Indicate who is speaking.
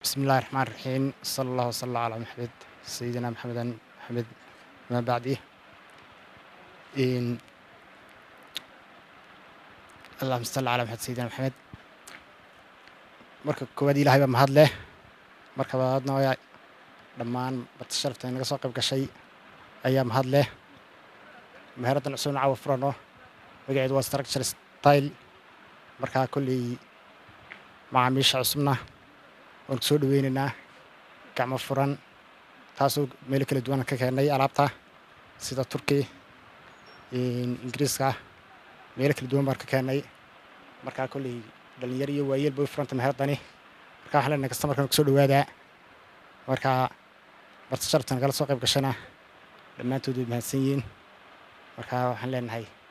Speaker 1: بسم الله الرحمن الرحيم صلى الله وسلم على محمد سيدنا محمد محمد ما بعده إن اللهم صل على محمد سيدنا محمد marka koowaad ilaahay baa mahad leh marka labaadna waa dhammaan bata sharafta inaga soo qayb gashay ayaa mahad leh meheraddan cusubna caawa furano magaceedu waa structure style markaa kolley macaamiisha cusubna waan ku soo dhaweynaynaa gacmo furan taasoo meelo kala duwan ka keennay alaabta sida turki ingiriiska meelo kala duwan baan ka keennay markaa kolley dhalinyaro iyo waayeel bay u furanta meheradani markaa waxaan leenahay kastamarkan ku soo dhawaadaa markaa barta sharafta nagala soo qayb gashana dhammaantood way mahadsan yihiin markaa waxaan leenahay